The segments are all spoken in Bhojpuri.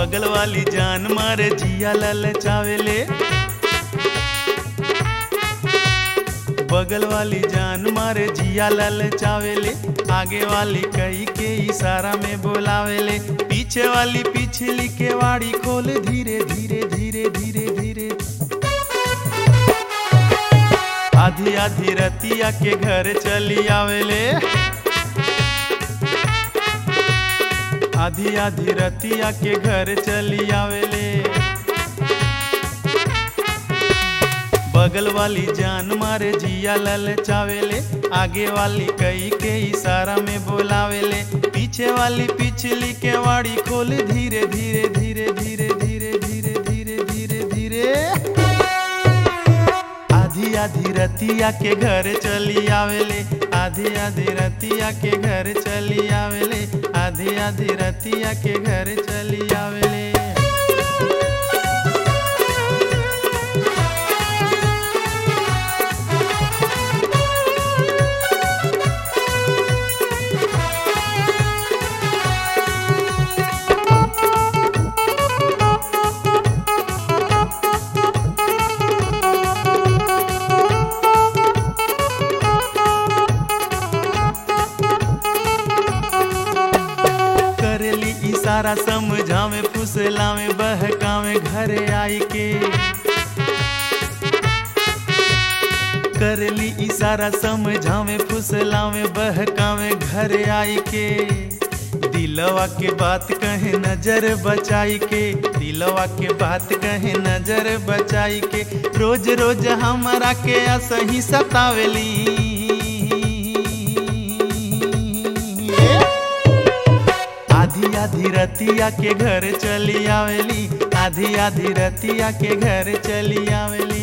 बगल वाली जान मारे जिया ललचावेले बगल वाली जान मारे जिया ललचावेले आगे वाली कई के इशारा में बोलावेले पीछे वाली पिछली के वाड़ी खोल धीरे धीरे धीरे धीरे धीरे आधी आधी रतिया के घर चली आवेले आधी आधी रतिया के घर चली आवेले बगल वाली जान मारे जिया ललचावेले आगे वाली कई के इशारा में बोलावेले पीछे वाली पिछली के वाड़ी खोल धीरे धीरे धीरे धीरे धीरे धीरे धीरे धीरे धीरे आधी आधी रतिया के घर चली आवेले आधी आधी रतिया के घर चली आवेले आधी आधी रतिया के घर चली आवेले करेली इशारा समझावे फुसलावे बहकावे घरे आई के करली इशारा समझावे फुसलावे बहकावे घरे आई के दिलवा के बात कहे नजर बचाई के दिलवा के बात कहे नजर बचाई के रोज रोज हमारा के असही सतावेली आधी आधी रतिया के घर चली आवेली आधी आधी रतिया के घर चली आवेली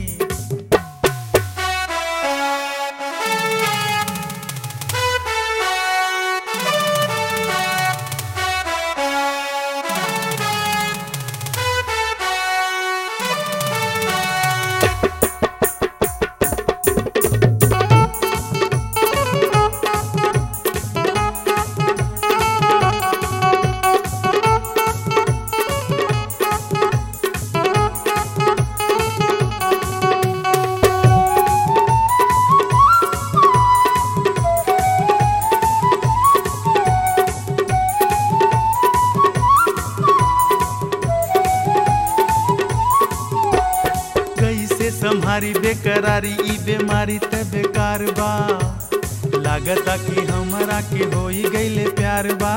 कैसे संभारी बेकरारी ई बीमारी त बेकार बा लागता कि हमरा के होई गईले प्यार बा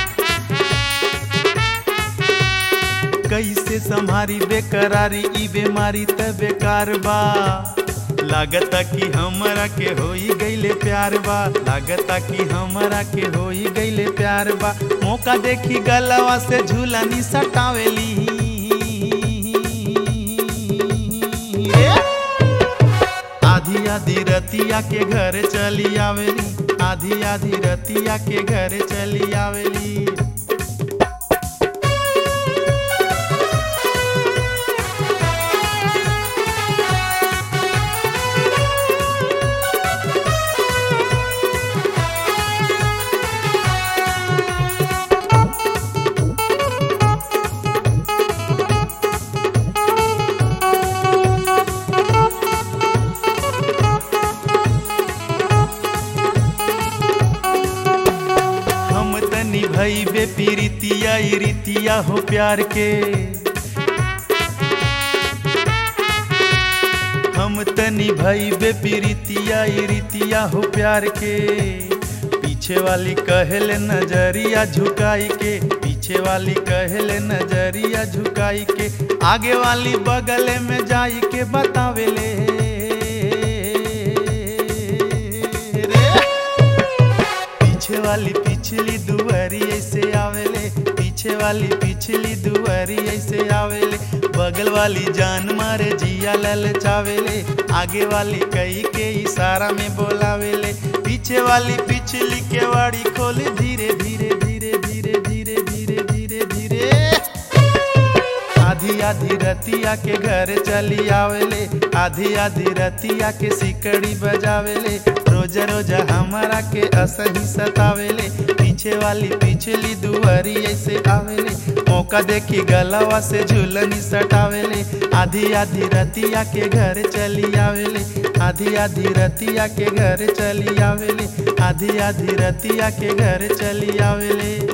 कैसे संभारी बेकरारी ई बीमारी त बेकार बा लागता कि हमरा के होई गईले प्यार बा लागता कि हमरा के होई गईले प्यार बा मौका देखी गलवा से झूलनी सटावेली आधी आधी रतिया के घर चली आवेली आधी आधी रतिया के घर चली आवेली हम तनी भई बे पीरितिया ई रीतिया हो प्यार के हम तनी भई बे पीरितिया ई रीतिया हो प्यार के पीछे वाली कहले नजरिया झुकाई के पीछे वाली कहले नजरिया झुकाई के आगे वाली बगले में जाई के बतावेले रे पीछे वाली पिछली दुआरी ऐसे आवेले पीछे वाली पिछली दुआरी ऐसे आवेले बगल वाली जान मारे जिया ललचावेले आगे वाली कई के इशारा में बोलावेले पीछे वाली पिछली के वाड़ी खोले धीरे धीरे धीरे धीरे धीरे धीरे धीरे धीरे आधी आधी रतिया के घर चली आवेले आधी आधी रतिया के सिकड़ी बजावेले रोज रोज रोज हमारा के असही सतावेले पीछे वाली पिछली दुआरी ऐसे आवेले मौका देखी गलवा से झूलनी सटावेले आधी आधी रतिया के घर चली आवेले आधी आधी रतिया के घर चली आवेले आधी आधी रतिया के घर चली आवेले